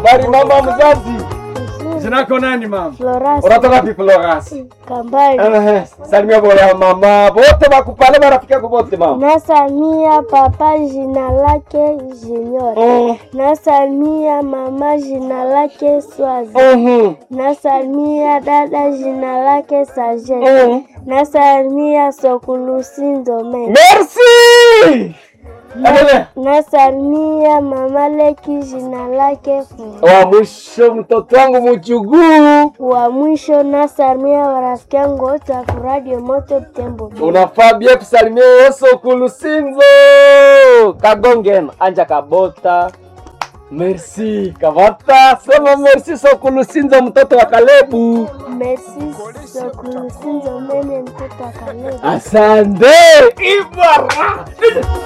Habari mama mzazi. Nzuri. Jina lako nani mama? Florence Unatoka wapi Florence? Kambali. Eh, salimia boya mama. Wote bakupale marafiki yako wote mama. Nasalimia papa jina lake Junior. Mm. Nasalimia mama jina lake Swazi. Mhm. Nasalimia dada jina lake Sajen. Mm. Nasalimia Sokulusi Ndomene. Merci. Endelea. Nasalimia mama Leki jina lake Fu. Wa mwisho mtoto wangu mchuguu. Wa mwisho nasalimia warafiki yangu wote wa Radio Moto Butembo. Unafaa bia kusalimia Yesu kulusinzo. Kagongen anja kabota. Merci Kavata, sema merci Sokulusinzo mtoto wa Kalebu. Merci Sokulusi Ndomene mtoto wa Kaleba. Asante Ibara.